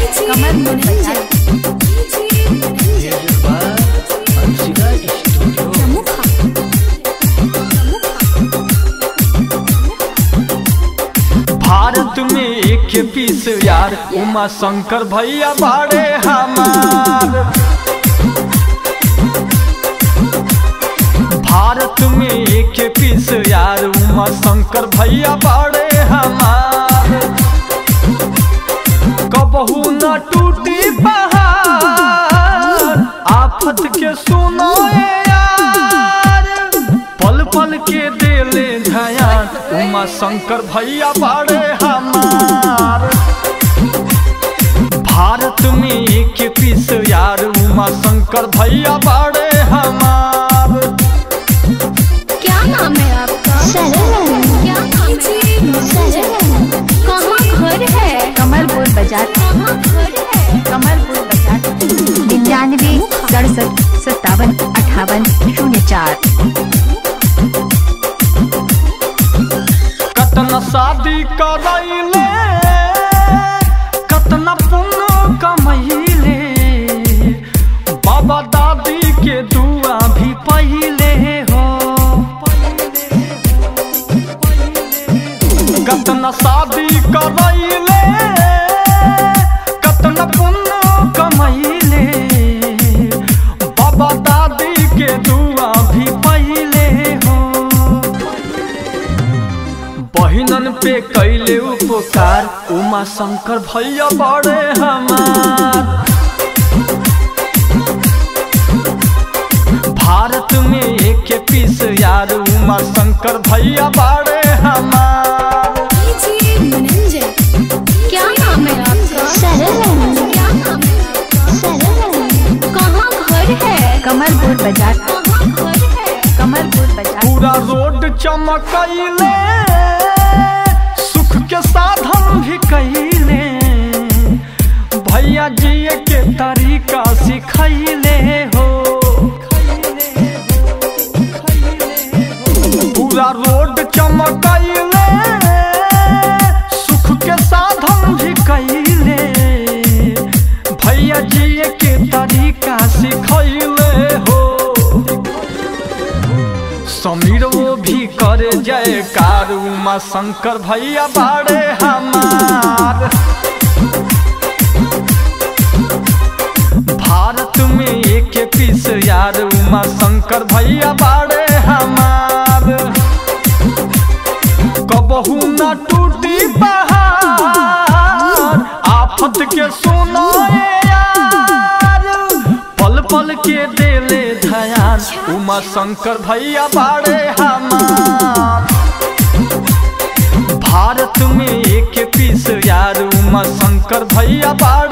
कमर मुनंजन भारत में एक पीस यार उमा शंकर भैया बाड़े हमार भारत में एक पीस यार उमा शंकर भैया बाड़े हमार कबहू न टूटी पहाड़ आफत के सुनो ए यार पल पल के देले ध्यान उमा शंकर भैया बाड़े हमार भारत में एक पीस यार उमा शंकर भैया बाड़े हमार क्या नाम है आपका क्या नाम है कहाँ घर है कमलपुर बाजार कहाँ घर है कमलपुर बाजार निन्यानवे सड़सठ सत्तावन अठावन शून्य चार कतना शादी करैले कतना पुण्य कमैले बाबा दादी के दुआ भी पहिले हो कतना शादी करैले कतना पुण्य कमैले बाबा दादी के दुआ भी पहिले हो बहिनन पे कैले उपकार उमा शंकर भैया बड़े हमार भारत में एक पीस यार उमा शंकर भैया बड़े हमार क्या नाम है आपका क्या नाम है कहाँ घर है कमलपुर बाजार कहाँ घर है कमलपुर बाजार पूरा रोड चमकैले सुख के साधन भी कैले भैया जी के तरीका सिखैले हो पूरा रोड चमकैले सुख के साधन भी कैले भैया जी के तरीका सिखैले हो समीर वो भी करे जयकार उमा शंकर भैया बाड़े हमार भारत में एक पीस यार उमा शंकर भैया बाड़े हमार कबहू न टूटी पहाड़ आफत के सुनो ए यार पल पल के देले ध्यान उमा शंकर भैया बाड़े हमार भारत में एक पीस यार उमा शंकर भैया बाड़े